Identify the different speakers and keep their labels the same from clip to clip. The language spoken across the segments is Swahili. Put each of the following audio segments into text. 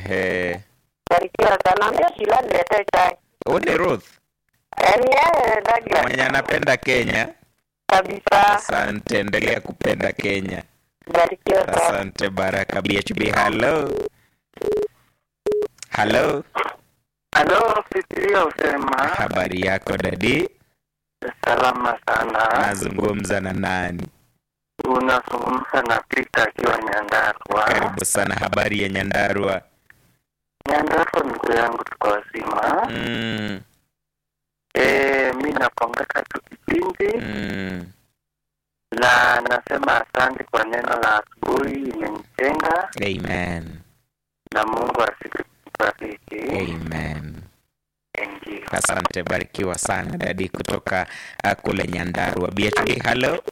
Speaker 1: Ehe.
Speaker 2: Barikiwa sana. Ambia Shila niletee chai.
Speaker 1: Huyu ni Ruth
Speaker 2: Yaani yeye Douglas
Speaker 1: mwenye anapenda Kenya.
Speaker 2: kabisa.
Speaker 1: Asante, endelea kupenda Kenya.
Speaker 2: Barikiwa sana.
Speaker 1: Asante Baraka BHB. Hello. Hello.
Speaker 3: Halo, fikiria usema
Speaker 1: Habari yako dadi?
Speaker 3: salama sana.
Speaker 1: Nazungumza na nani?
Speaker 3: Unazungumza na Pita akiwa Nyandarua.
Speaker 1: Karibu sana. Habari ya Nyandarua?
Speaker 3: Nyandarua, ndugu yangu, tuko wazima.
Speaker 1: Mm,
Speaker 3: Eh, mi napongeza tu kipindi
Speaker 1: mm.
Speaker 3: na nasema asante kwa neno la asubuhi, imenijenga
Speaker 1: Amen.
Speaker 3: na Mungu asikubariki.
Speaker 1: Amen.
Speaker 3: Thank you.
Speaker 1: Asante, barikiwa sana dadi kutoka uh, kule Nyandarua. BHB, hello.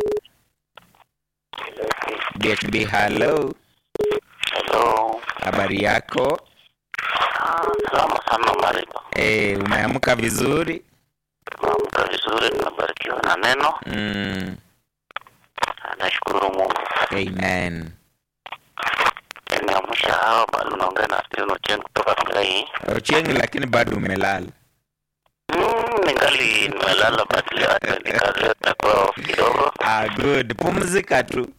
Speaker 1: BHB, hello.
Speaker 3: Hello.
Speaker 1: Habari yako?
Speaker 3: Salama sana Mariko.
Speaker 1: Eh, umeamka vizuri?
Speaker 3: Tumeamka vizuri, tunabarikiwa na neno.
Speaker 1: Mm,
Speaker 3: Nashukuru Mungu.
Speaker 1: amen.
Speaker 3: Nimeamsha hawa bado naongea na Steven Ochieng kutoka Kilai.
Speaker 1: Ochieng, lakini bado umelala.
Speaker 3: Mm, ningali nimelala but leo hata nikaleta kwa off kidogo.
Speaker 1: Ah, good. Pumzika tu.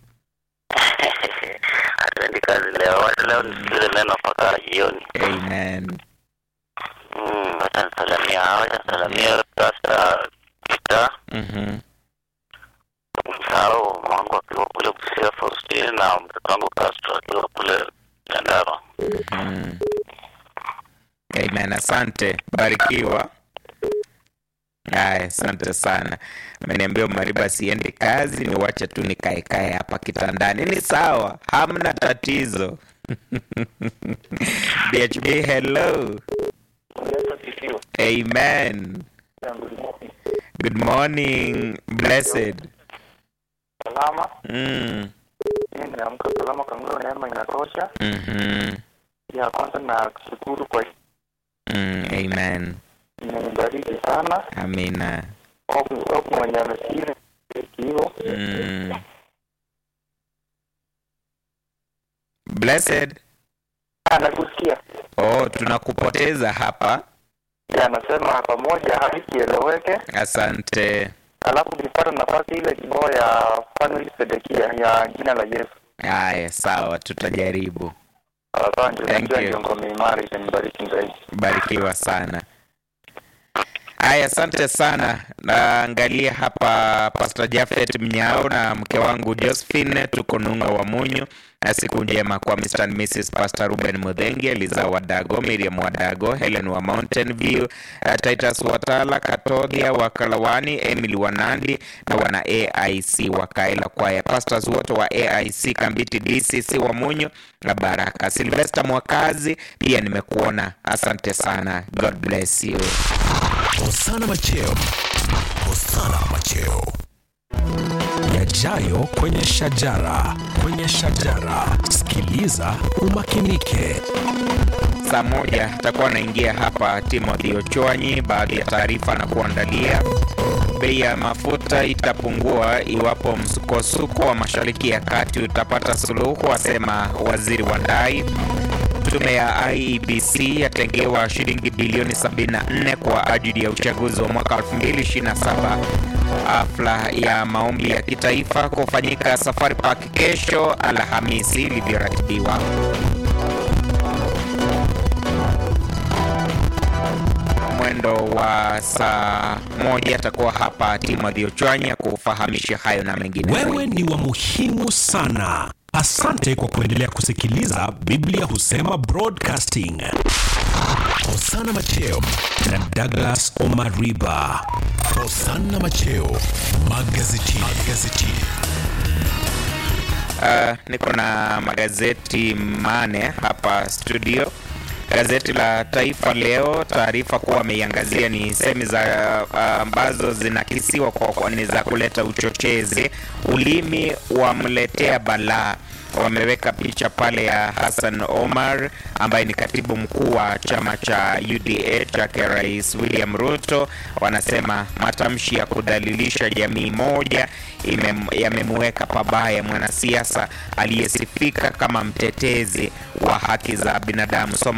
Speaker 3: Hatuendi kazi leo, wacha leo nisikize neno mpaka jioni.
Speaker 1: Amen.
Speaker 3: Mm, wacha nisalamia hawa, wacha nisalamia Pastor Peter,
Speaker 1: Mhm.
Speaker 3: msahau mwangu akiwa kule Busia Faustine na mtoto wangu Castro akiwa kule Nyandarua.
Speaker 1: Mm. Amen. Asante, barikiwa. Aya, asante sana. Ameniambia Mariba siendi kazi, niwache tu nikaekae hapa kitandani. Ni sawa, hamna tatizo. BHB, hello. Amen. Good morning, blessed.
Speaker 3: Salama,
Speaker 1: Mm.
Speaker 3: mimi nimeamka salama, kangua neema inatosha.
Speaker 1: Mhm.
Speaker 3: Ya kwanza na kushukuru kwa
Speaker 1: Mm. Amen.
Speaker 3: imenibariki sana.
Speaker 1: Amina.
Speaker 3: Hope hope mwenye amesikia hivyo.
Speaker 1: Mm. Blessed.
Speaker 3: Anakusikia.
Speaker 1: Oh, tunakupoteza hapa.
Speaker 3: Ya anasema pamoja hakieleweke.
Speaker 1: Asante.
Speaker 3: Alafu nilipata nafasi ile kibao ya Family Sedekia ya jina la Yesu.
Speaker 1: Haya, sawa, tutajaribu.
Speaker 3: Asante,
Speaker 1: Thank
Speaker 3: najua
Speaker 1: you.
Speaker 3: ndio ngome imara itanibariki zaidi.
Speaker 1: Barikiwa sana. Haya, asante sana. Naangalia hapa Pastor Jafet Mnyao na mke wangu Josephine, tuko Nung'a wa Munyu. Na siku njema kwa Mr. and Mrs. Pastor Ruben Mudhengi, Eliza Wadago, Miriam Wadago, Helen wa Mountain View, uh, Titus Watala, Katodia wa Kalawani, Emily Wanandi na wana AIC wa Kaela Kwaya, pastors wote wa AIC Kambiti DCC wa Munyu na Baraka. Sylvester Mwakazi pia nimekuona, asante sana. God bless you.
Speaker 4: Hosana Macheo. Hosana Macheo. Yajayo kwenye shajara, kwenye shajara. Sikiliza umakinike.
Speaker 1: Saa moja atakuwa anaingia hapa Timothy Ochwanyi, baadhi ya taarifa na kuandalia. Bei ya mafuta itapungua iwapo msukosuko wa Mashariki ya Kati utapata suluhu, asema waziri wa ndai. Tume ya IEBC yatengewa shilingi bilioni 74 kwa ajili ya uchaguzi wa mwaka 2027. Hafla ya maombi ya kitaifa kufanyika Safari Park kesho Alhamisi ilivyoratibiwa. mwendo wa saa moja atakuwa hapa Timothy Ochwanya kufahamisha hayo na mengine.
Speaker 4: Wewe ni wa muhimu sana. Asante kwa kuendelea kusikiliza Biblia Husema Broadcasting. Hosana Macheo na Douglas Omariba. Hosana Macheo magazetini. magazetini.
Speaker 1: Uh, niko na magazeti mane hapa studio. Gazeti la Taifa Leo, taarifa kuwa ameiangazia ni semi za uh, ambazo zinakisiwa kwa, kwa ni za kuleta uchochezi. Ulimi wamletea balaa wameweka picha pale ya Hassan Omar ambaye ni katibu mkuu wa chama cha UDA chake Rais William Ruto. Wanasema matamshi ya kudhalilisha jamii moja ime- yamemweka pabaya mwanasiasa aliyesifika kama mtetezi wa haki za binadamu. Soma